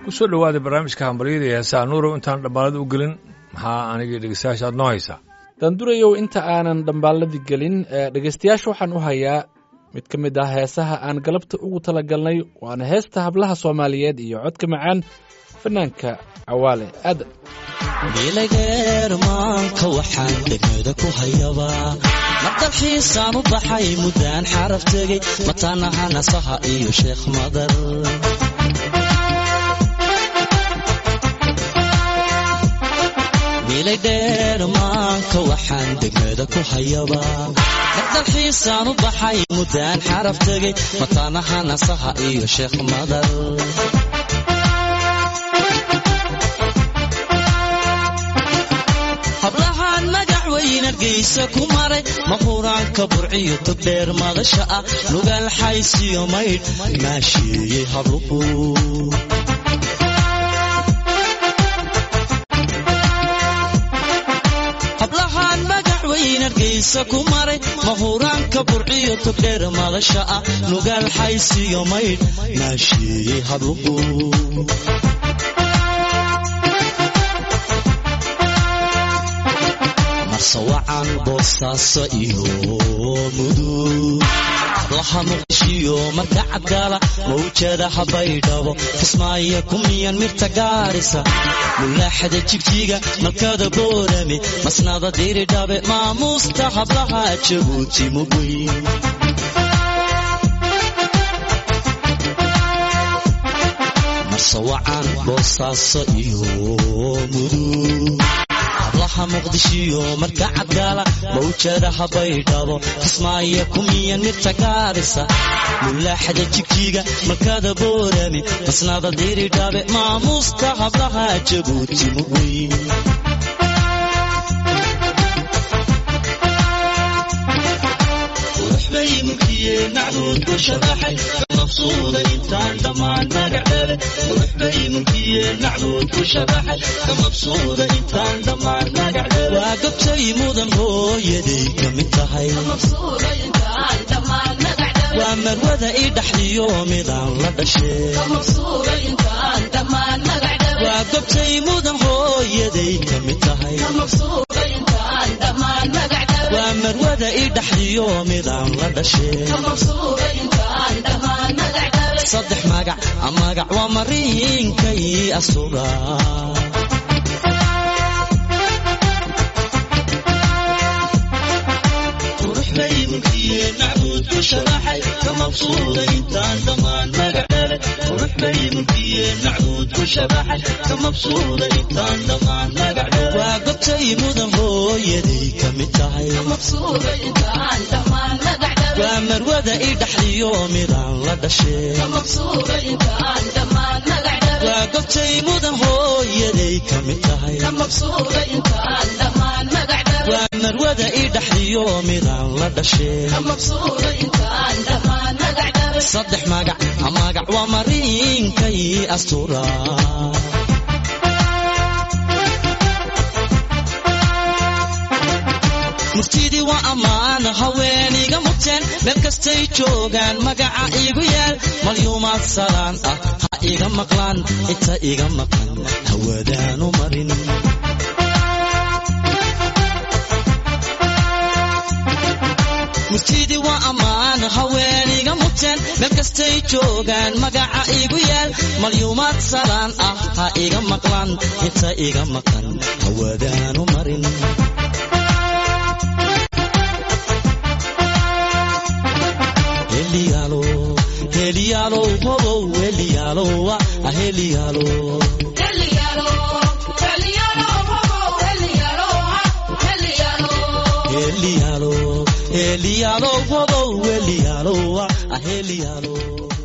kusoo dhawaaday barnaamijka hambalyada ee heesaha nuurow intaan dhambaalada u gelin maxaa anigii dhegeystayaasha aad noo haysaa daandurayow inta aanan dhambaalladii gelin dhegaystayaasha waxaan u hayaa mid ka mid ah heesaha aan galabta ugu talagalnay waana heesta hablaha soomaaliyeed iyo codka macaan fanaanka cawaale aadan bilageermaanka waxaan degmada ku hayabaa mardalxiisaan u baxay muddaan xaraf tegey mataanaha nasaha iyo sheekh madar bilaydheermaanka waxaan degmada ku hayabaa mardalxiisaan u baxay muddaan xaraf tegey mataanaha nasaha iyo sheekh madar hablahaan magac weyn argaysa ku maray mahuraanka burciyo togdheer madasha ah lugaal xaysiyo maydh maasheeyey habluhu hablahaan magac weyn argaysa ku maray mahuraanka burciyo togdheer madasha ah lugaal xaysiyo maydh maasheeyey habluhu marsawacan boosaaso iyo mudug hablaha muqdishiyo marka cadgaala mawjada habaydhabo kismaayo kumiyan mirta gaarisa mulaaxada jigjiga malkada boorame masnada diridhabe maamuusta hablaha jabuuti mugweyn marsawacan boosaaso iyo mudug hablaha muqdishiyo marka cadgaala mawjada habaydhabo kismaayo kumiyan mirta gaarisa mulaaxada jigjiga malkada boorame masnada diridhabe maamuusta hablaha jabuuti mugweyn waxbay mulkiyeen nacduud ku shabaxay kamabsuuda intaan dhammaan magacdhale waxbay mulkiyeen nacduud ku shabaxay kamabsuuda intaan dhammaan magacdhale waa gobtay mudan hooyaday ka mid tahay waa marwada ii dhaxliyo midaan la dhashee waa gobtay mudan hooyaday ka mid tahay waa marwada ii dhaxliyo midaan la dhashee saddex magac magac waa mariinkay asuga waxbay mulkiyeen nacduud ku shabaxay kamabsuuda intaan dhammaan magacdhale waxbay mulkiyeen nacduud ku shabaxay kamabsuuda intaan dhammaan magacdhale waa gobtay mudan hooyaday ka mid tahay waa marwada ii dhaxliyo midaan la dhashee waa gobtay mudan hooyaday ka mid tahay waa marwada ii dhaxliyo midaan la dhashee saddex magac magac waa mariinkay astura murtidii waa ammaan haweeniga muteen meel kastay joogaan magaca iigu yaal malyuumaad salaan ah ha iga maqlaan inta iga maqan hawadaanu marin murtidii waa ammaan haweeniga muteen meel kastay joogaan magaca iigu yaal malyuumaad salaan ah ha iga maqlaan inta iga maqan hawadaanu marin heliyaalo heliyaalo hobow heliyaalowa aheliyaalo heliyaalo heliyaalo hobow heliyaalowa aheliyaalo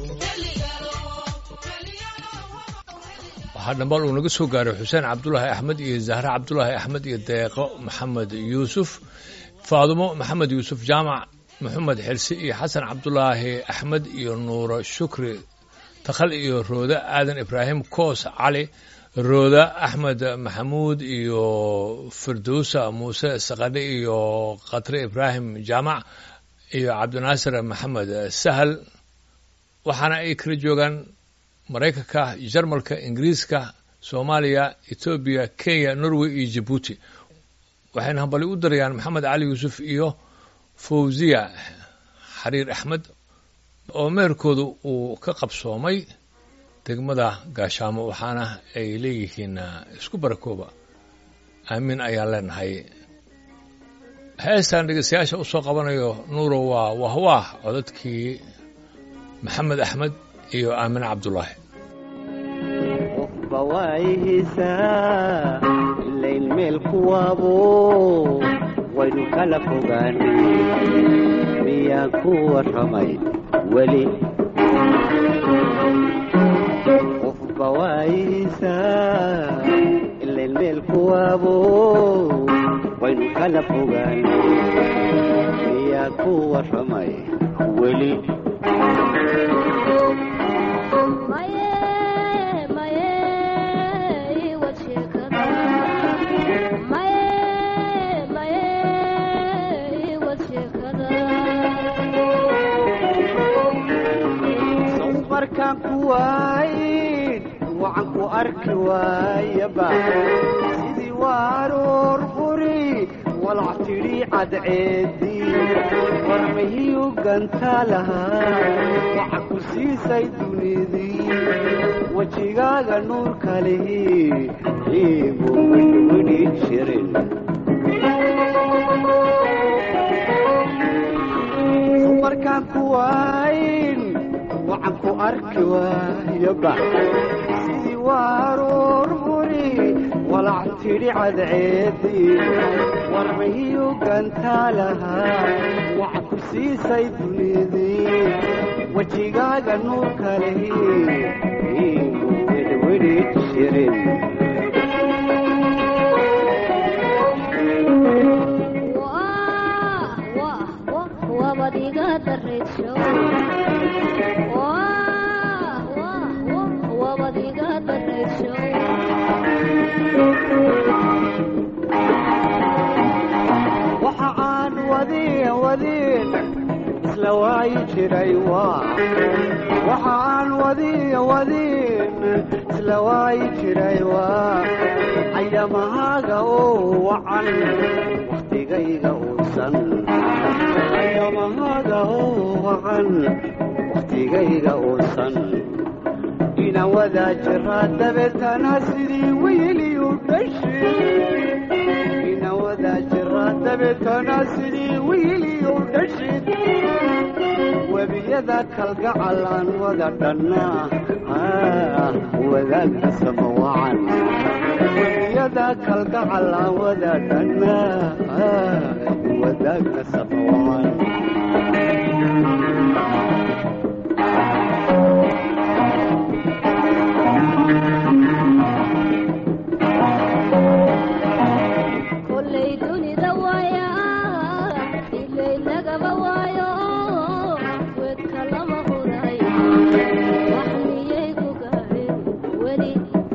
waxaa dhambaal uu naga soo gaaray xuseen cabdulaahi axmed iyo zahre cabdulaahi axmed iyo deeqo maxamed yuusuf faadumo maxamed yuusuf jaamac maxamed xirsi iyo xasan cabdulaahi axmed iyo nuuro shukri takhal iyo rooda aadan ibraahim koos cali rooda axmed maxamuud iyo firdowsa muuse sakadhe iyo khatre ibraahim jaamac iyo cabdinaasir maxamed sahal waxaana ay kala joogaan maraykanka jarmalka ingiriiska soomaaliya etoobiya kenya norway iyo jabuuti waxayna hambali u darayaan maxamed cali yuusuf iyo fawziya xariir axmed oo meherkooda uu ka qabsoomay degmada gaashaamo waxaana ay leeyihiin isku barakooba aamiin ayaan leenahay heestan dhegeystayaasha u soo qabanayo nuuro waa wahwaah codadkii maxamed axmed iyo aamine cabdulaahi qofba waayihiisaa ilayn meel kuwaabo waynu kala fogaanay miyaan ku warramay weli qofba waayihiisaa ilayn meel kuwaabo waynu kala fogaanay miyaan ku warramay weli markaan ku waayin wacan ku arki waayaba sidii waaruur furi walac tidhi cadceedii warmahiyu gantaa lahaa waxa ku siisay dunidii wejigaaga nuurka lihi iigu widhwidhi jirin markaan ku waayin wacan ku arki waayaba sidii waaruur furi walac tidhi cadceedii warmahiyu gantaa lahaa waxa ku siisay dunidii wejigaaga nuurka lihi iigu widhwidhi jirin waxa aan wadiin wadiin isla waayi jiray waa waxa aan wadiin wadiin isla waayi jiray waa ayamahaaga oo wacan wakhtigayga uusan ayamahaaga oo wacan wakhtigayga uusan ina wadaa jiraa dabeetana sidii wiiliyu dhashid ina wadaa jiraa dabeetana sidii wiiliyu dhashid webiyada kalgacal aan wada dhannaa wadaagna sama wacan webiyada kalgacal aan wada dhannaa wadaagna sama wacan kolay dunida waaya ilay lagaba waayo wedka lama huray wax miyay ku gaadheen weli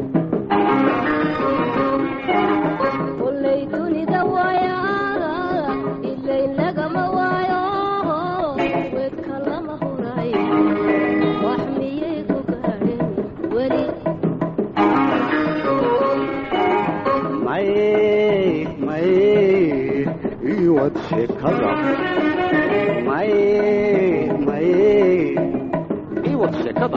kolay dunida waaya ilay lagama waayo wedka lama huray wax miyay ku gaadheen weli may may iwad sheekada may may iwad sheekada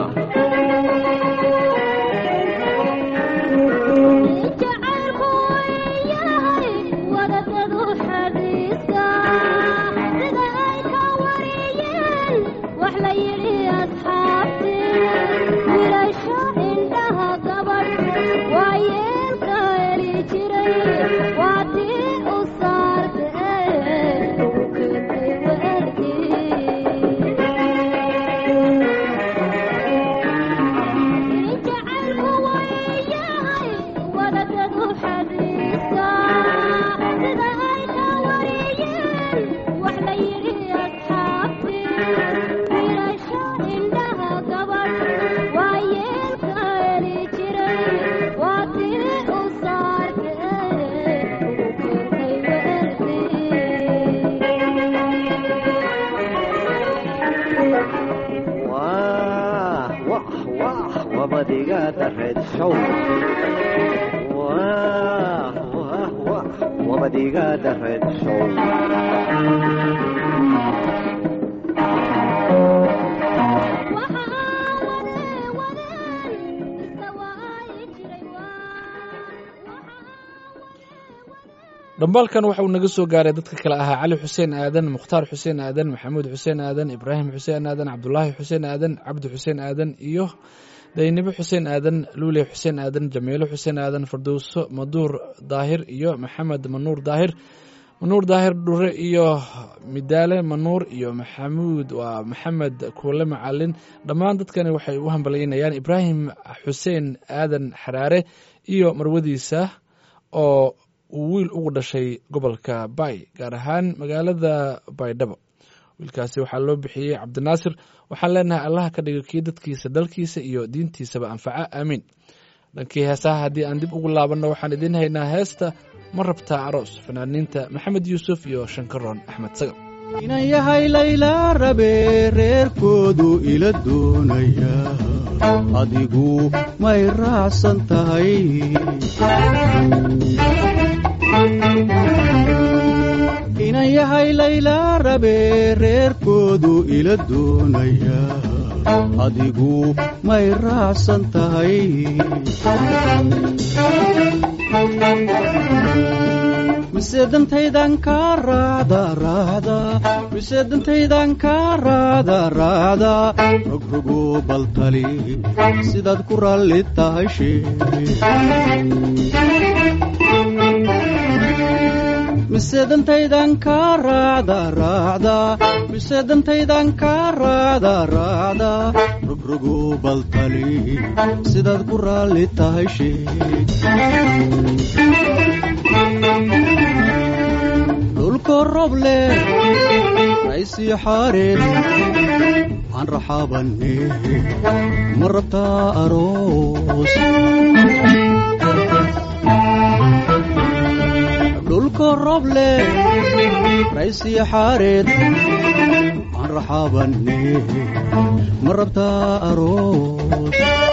jacaylku yahay wadadadu xadhiisa sida ay ka wariyeen wax la yidhi asxaabti wilasha indhaha gabadh waa yeelka heli jiray waa tii u saarte ugu keentay weelkii jacaylku wayahay wadadadu xadiisa sida ay ka wariyeen wax la yidhi asxaabti wiilasha indhaha gabadh waa yeelka heli jiray waa tii u saarte iga dareed show wah wah wah wabad iga dareed show dhambaalkan waxa uu naga soo gaaray dadka kale ahaa cali xuseen aadan mukhtaar xuseen aadan maxamuud xuseen aadan ibraahim xuseen aadan cabdulaahi xuseen aadan cabdi xuseen aadan iyo daynibo xuseen aadan luule xuseen aadan jamiilo xuseen aadan fardowso maduur daahir iyo maxamed manuur daahir manuur daahir dhure iyo midaale manuur iyo maxamuud waa maxamed kuule macalin dhammaan dadkani waxay u hambalyeynayaan ibraahim xuseen aadan xaraare iyo marwadiisa oo uu wiil ugu dhashay gobolka bay gaar ahaan magaalada baydhabo wiilkaasi waxaa loo bixiyey cabdinaasir waxaan leenahay allaha ka dhigo kii dadkiisa dalkiisa iyo diintiisaba anfaca aamiin dhankii heesaha haddii aan dib ugu laabanno waxaan idiin haynaa heesta ma rabtaa aroos fanaaniinta maxamed yuusuf iyo shankaroon axmed sagab inan yahay layla rabe reerkoodu ila doonaya adigu may raacsan tahay inan yahay layla rabe reerkoodu ila doonaya adigu may raacsan tahay mise dantaydan kaa raacda raacda mise dantaydan kaa raacda raacda rogrogo baltali sidaad ku raalli tahay shee mise dantaydan kaa raacda raacda mise dantaydan kaa raacda raacda rogrogo baltali sidaad ku raalli tahay shee dhulko roble raysii xaareed aan raxaabanne ma rabtaa aroos dhulko roble raysii xaareed aan raxaabanne ma rabtaa aroos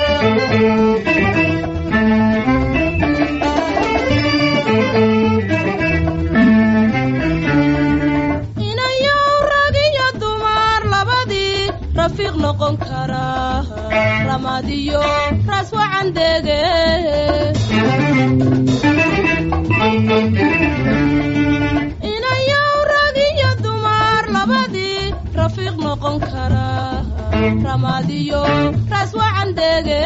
inayow rag iyo dumar labadii rafiiq noqon kara ramadiyo raas wacan dege inayow rag iyo dumar labadii rafiiq noqon kara ramadiyo raas wacan dege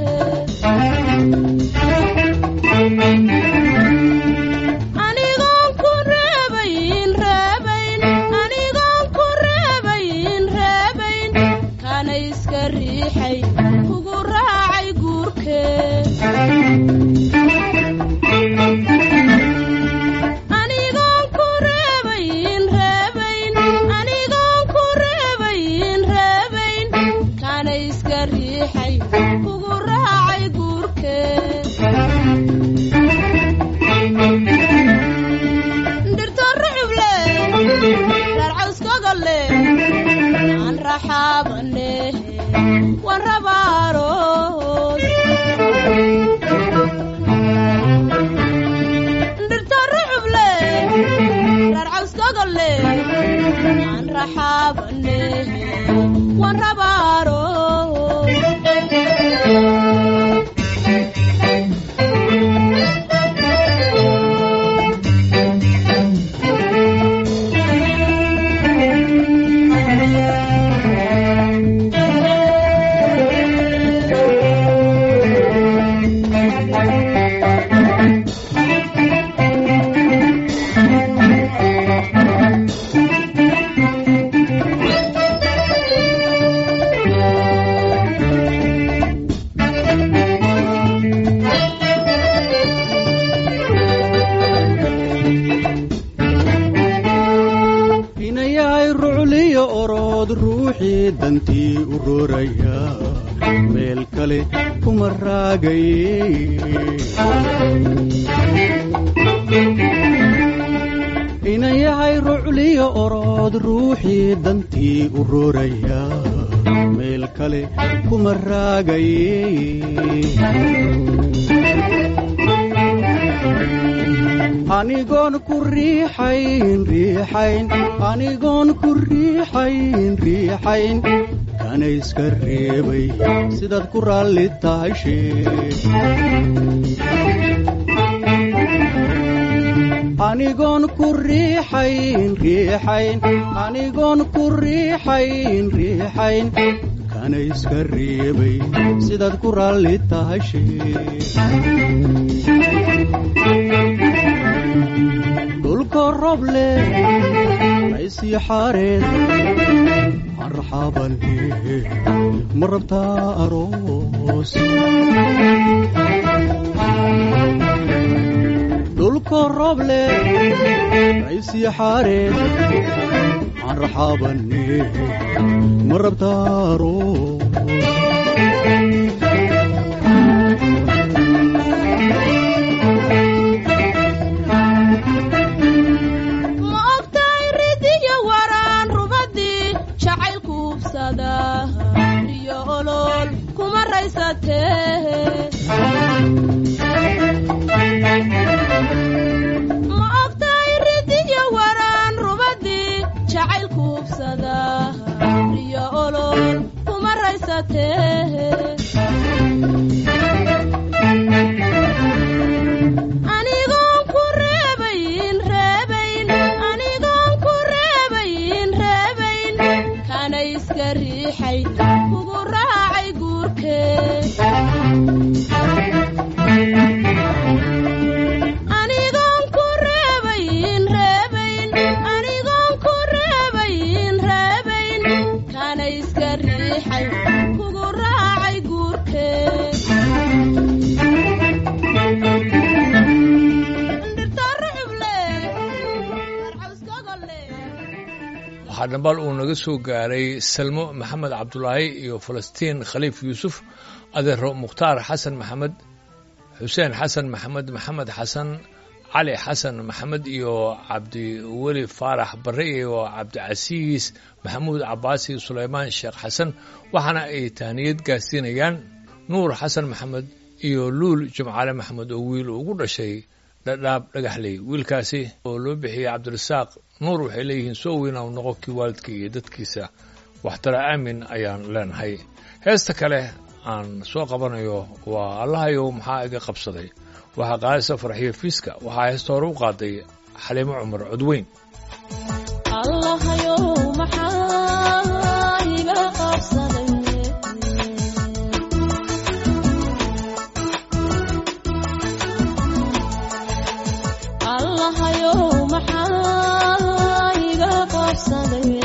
anigoon ku reebayn reebayn anigoon ku reebayn reebayn kana iska riixay kugu raacay guurkee anigoon ku reebayn reebayn anigoon ku reebayn reebayn kana iska riixay kugu raacay guurkee dhirto ruxuble reer cawskogole aan raxaabane waan rabaaroos dhirto ruxuble reer cawskogole aan raxaabane waan rabaaroos inayahay rucliyo orood ruuxii dantii u rooraya meel kale kuma raagaye inayahay rucliyo orood ruuxii dantii u rooraya meel kale kuma raagaye anigoon ku riixayn riixayn anigoon ku riixayn riixayn kana iska reebay sidaad ku raalli tahay sheeg anigoon ku riixayn riixayn anigoon ku riixayn riixayn kana iska reebay sidaad ku raalli tahay sheeg dhulka rob leh raysii xaareed marxabane ma rabtaa aroos dhulka rob leh raysii xaareed marxabane ma rabtaa aroos ma ogtahay ridiyo waraan rubadii jacaylku ubsada riyo olol kuma raysatee ma ogtahay ridiyo waraan rubadii jacaylku ubsada riyo olol kuma raysatee anigoon ku reebayn reebayn anigoon ku reebayn reebayn kana iska riixay kugu raacay guurkee anigoon ku reebayn reebayn anigoon ku reebayn reebayn kana iska riixay kugu raacay guurkee waxaa dhambal uu naga soo gaaray salmo maxamed cabdulaahi iyo falastiin khaliif yuusuf adeero mukhtaar xasan maxamed xuseen xasan maxamed maxamed xasan cali xasan maxamed iyo cabdiweli faarax barre iyo cabdicasiis maxamuud cabaasi sulaymaan sheekh xasan waxaana ay tahniyad gaarsiinayaan nuur xasan maxamed iyo luul jimcaale maxamed oo wiil ugu dhashay dhadhaab dhagaxley wiilkaasi oo loo bixiyey cabdirasaaq nuur waxay leeyihiin soo weyna u noqo kii waalidka iyo dadkiisa waxtara aamin ayaan leenahay heesta kale aan soo qabanayo waa allahayow maxaa iga qabsaday waxaa qaadaysa farxiyo fiiska waxaa heesta hore u qaaday xaliimo cumar codweyn allahayow maxaa iga qabsaday allahayow maxaa iga qabsaday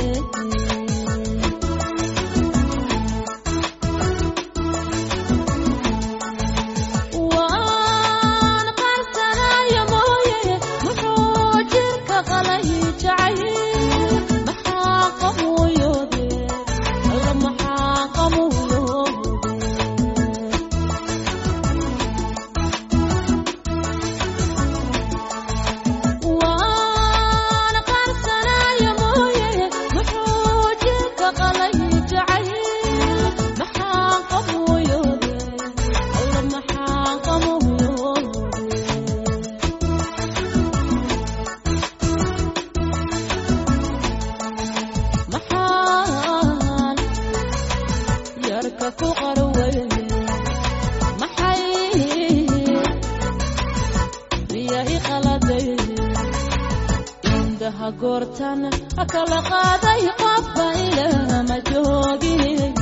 waan qarsanayo mooye muxuu jirka qalay jacayl maxaa qamuyoode alla maxaa qamuyoode waan qarsanayo mooye muxuu jirka qalay jacayl maxaa qamuyoode alla maxaa qamuyoode maxaan yarka ku qarweye maxay biya i qaladay indaha goortan kala qaaday qofba ilama joogi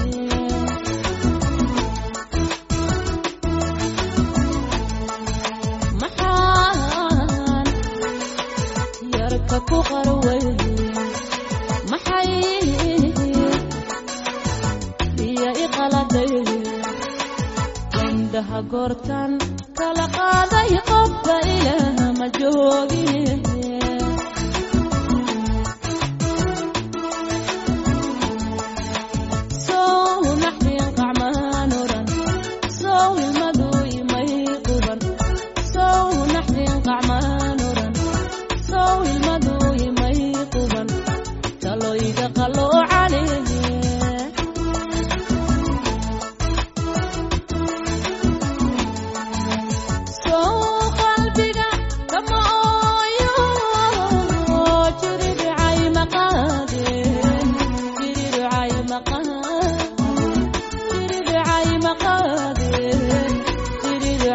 maxaan yarka ku qarweye maxay biya i qaladay indhaha goortan kala qaaday qofba ilama joogi sow naxdin qacmaan oran sow ilmadu imay quban sow naxdin qacmaan oran sow ilmadu imay quban taloyga qaloo caleeye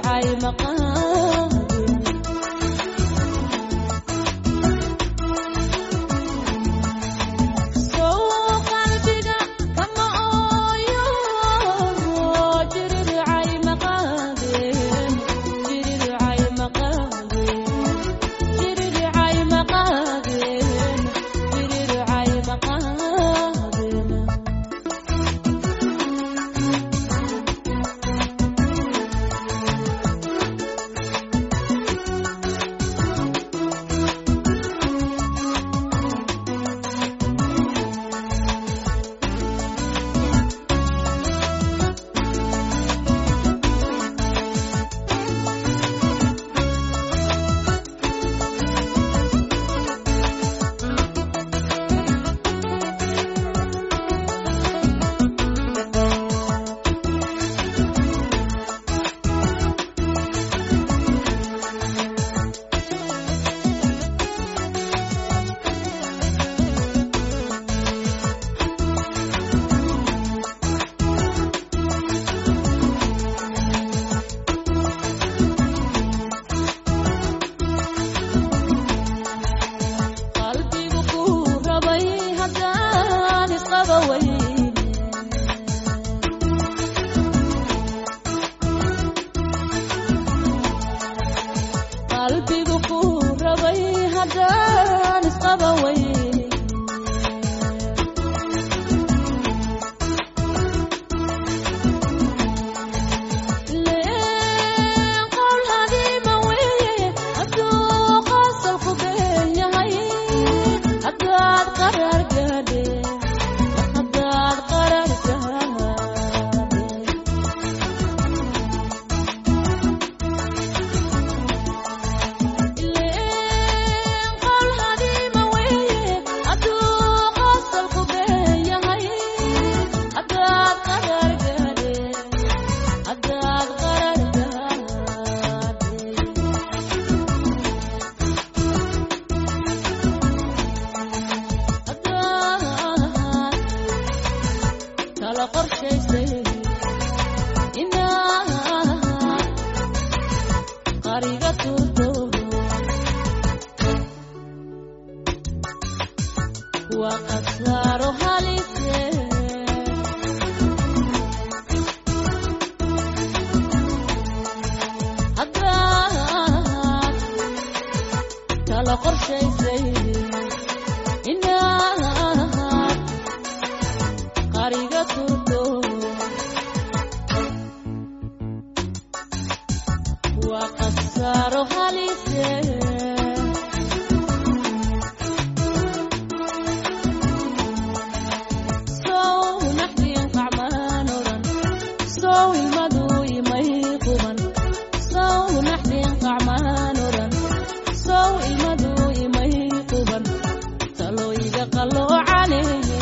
jiriricay maqaade sow qalbiga kama ooyo jiriricay maqaade jiriricay maqaade jiriricay maqaade jiriricay maqaade qalbigu ku rabay haddaan isqaba weyne qalbigu ku rabay haddaan isqaba weyne leen qowl hadiima weeye hadduu qasalku been yahay haddaad qarar gaadhe haddaad qarar gaadhe leen qowl hadiima weeye hadduu qasalku been yahay haddaad qarar gaadhe haddaad qarar gaadhe haddaad kala qorshaysay inaad qariga turto waa khasaaro halise haddaad kala qorshaysay inaad qariga turto waa khasaaro halise sow naxdin qacmaan oran sow ilmadu imay quban sow naxdin qacmaan oran sow ilmadu imay quban talooyiga qalloocane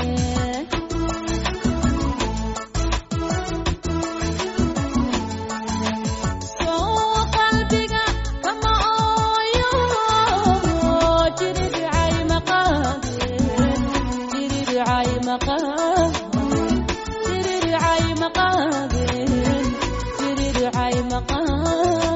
sow qalbiga kama ooyo jiriricay maqaade jiriricay maqaade jiriricay maqaade jiriricay maqaade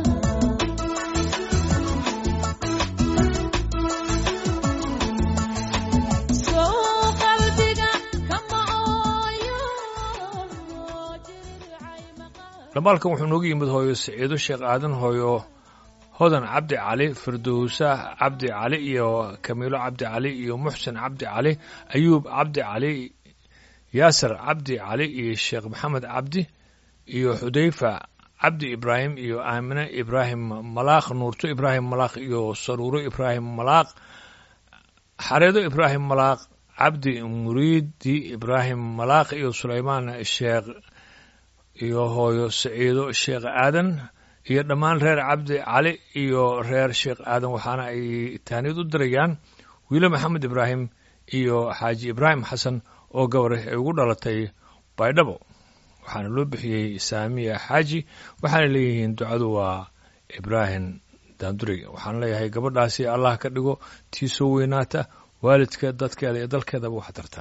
sow qalbiga kama ooyo jiriricay maqaade dhamaalkan wuxuu noogu yimid hooyo siciido sheekh aadan hooyo hodan cabdi cali firdowsa cabdi cali iyo kamiilo cabdi cali iyo muxsin cabdi cali ayuub cabdi cali yaasir cabdi cali iyo sheekh maxamed cabdi iyo xudayfa cabdi ibraahim iyo aamine ibraahim malaaq nuurto ibraahim malaaq iyo saruuro ibraahim malaaq xareedo ibraahim malaaq cabdi muriidi ibraahim malaaq iyo sulaymaan sheekh iyo hooyo saciido sheekh aadan iyo dhammaan reer cabdi cali iyo reer sheekh aadan waxaana ay taaniyad u dirayaan wiile maxamed ibraahim iyo xaaji ibraahim xasan oo gabar ay ugu dhalatay baydhabo waxaana loo bixiyey saamiya xaaji waxaana leeyihiin ducadu waa ibraahim daanduri waxaan leeyahay gabadhaasi allah ka dhigo tii soo weynaata waalidka dadkeeda iyo dalkeedaba wax tarta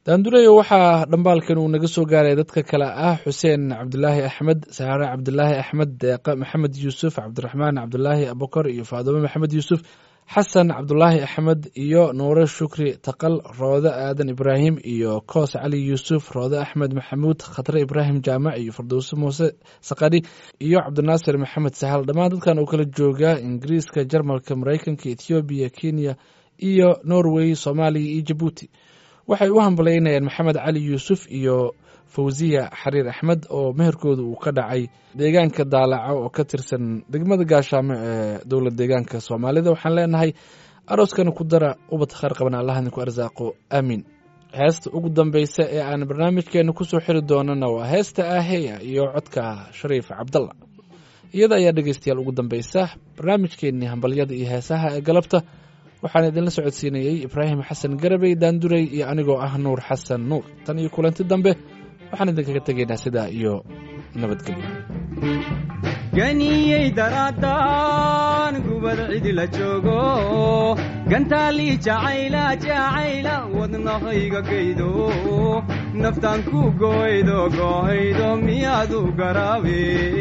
daandureyo waxaa dhambaalkan uu naga soo gaaray dadka kale ah xuseen cabdulaahi axmed saare cabdulaahi axmed deeqa maxamed yuusuf cabdiraxmaan cabdulaahi abukar iyo faadumo maxamed yuusuf xasan cabdulaahi axmed iyo nuure shukri taqal roode aadan ibraahim iyo koos cali yuusuf roode axmed maxamuud khatre ibraahim jaamac iyo fardowse muuse sakadhi iyo cabdinaasir maxamed sahal dhammaan dadkan oo kala jooga ingiriiska jarmalka mareykanka ethoobiya kenya iyo norway soomaaliya iyo jabuuti waxay u hambalaynayaan maxamed cali yuusuf iyo fawsiya xariir axmed oo meherkooda uu ka dhacay deegaanka daalaco oo ka tirsan degmada gaashaamo ee dowlad deegaanka soomaalida waxaan leenahay arooskana ku dara ubad khayr qaban allah idinku arsaaqo aamiin heesta ugu dambeysa ee aan barnaamijkeena kusoo xiri doonana waa heesta aaheya iyo codka shariif cabdalla iyada ayaa dhegeystayaal ugu dambeysa barnaamijkeenii hambalyada iyo heesaha ee galabta waxaan idinla socodsiinayey ibraahim xasan garabey daanduray iyo anigoo ah nuur xasan nuur tan iyo kulanti dambe waxaan idinkaga tegaynaa sidaa iyo nabadgelyo ganiyey daraadaan gubad cidi la joogo gantaalii jacayla jacayla wadnahayga gaydo naftaan ku gooydo goohaydo miyaadu garaabe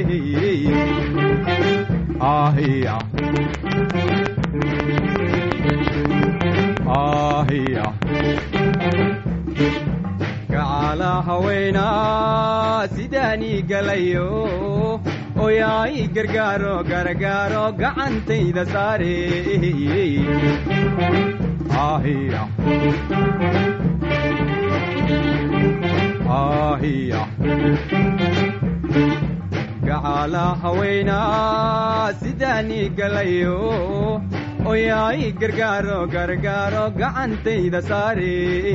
ahiya ahiya gacala haweenaa sidaanii galayo oyaay gargaaro gargaaro gacantayda saare ahiya ahiya gacala haweenaa sidaanii galayo oyaay gargaaro gargaaro gacantayda saare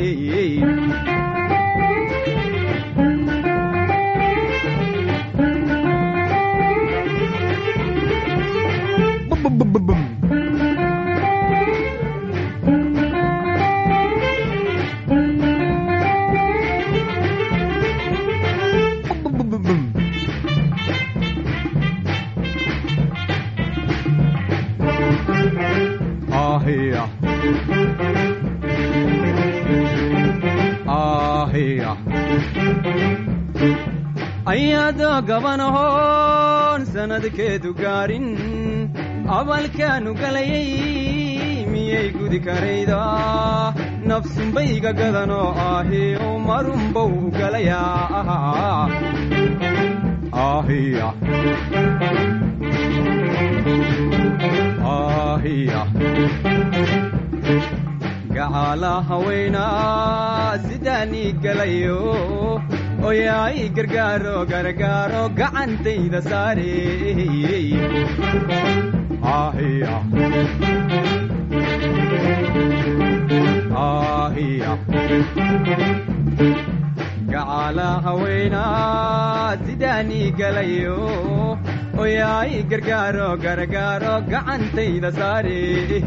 ahiya ahiya ayaadoo gabanahoon sannadkeedu gaarin abalkaanu galayay miyay gudi karayda nafsunbayga gadanoo ahi u marunbow galayaa ahiya ahiya gacala haweenaa sidaanii galayo oyaay gargaaro gargaaro gacantayda saare ahiya ahiya gacala haweenaa sidaanii galayo oyaay gargaaro gargaaro gacantayda saare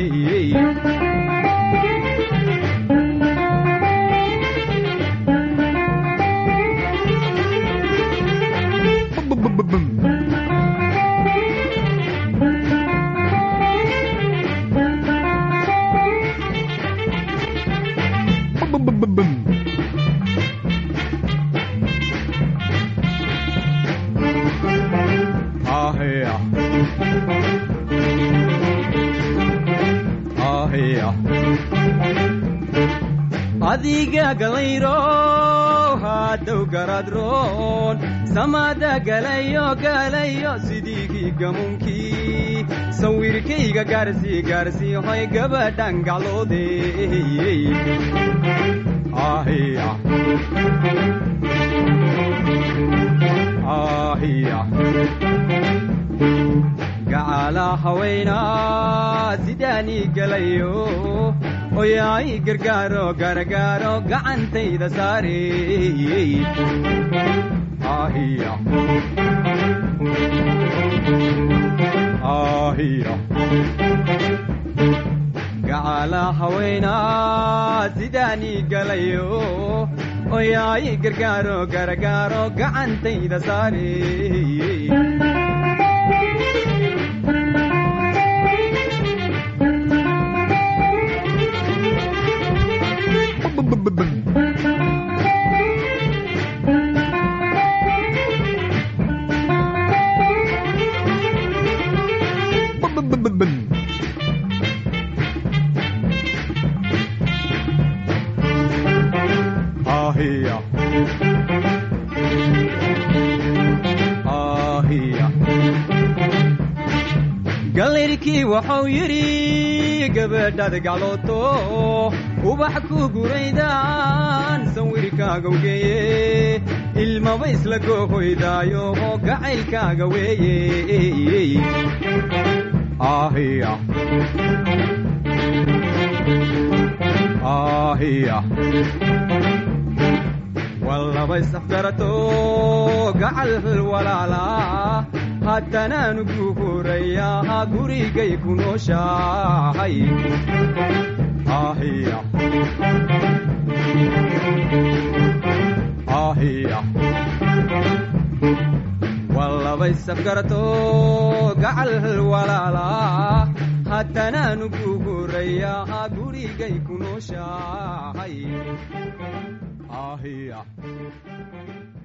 ahiya ahiya adiga galayro haddow garadroon samada galayo galayo sidiigii gamunkii sawirkayga gaarsii gaarsii hoy gabadhan gacloode ahiya ahiya gacala haweenaa sidaanii galayo oyaay gargaaro gargaaro gacantayda saare ahiya ahiya gacala haweenaa sidaanii galayo oyaay gargaaro gargaaro gacantayda saare galayrkii waxau yidhi gabadhaad gaclooto ubax ku guraydaan sawirkaaga geeye ilmaba isla goohoydaayo oo gacaylkaaga weeye ahiya ahiya wallaba isafgarato gacal walaala haddanaanu ku horayaa gurigay ku nooshahay ahiya ahiya wallaba isafgarato gacal walaala haddanaanu ku horayaa gurigay ku nooshahay ahiya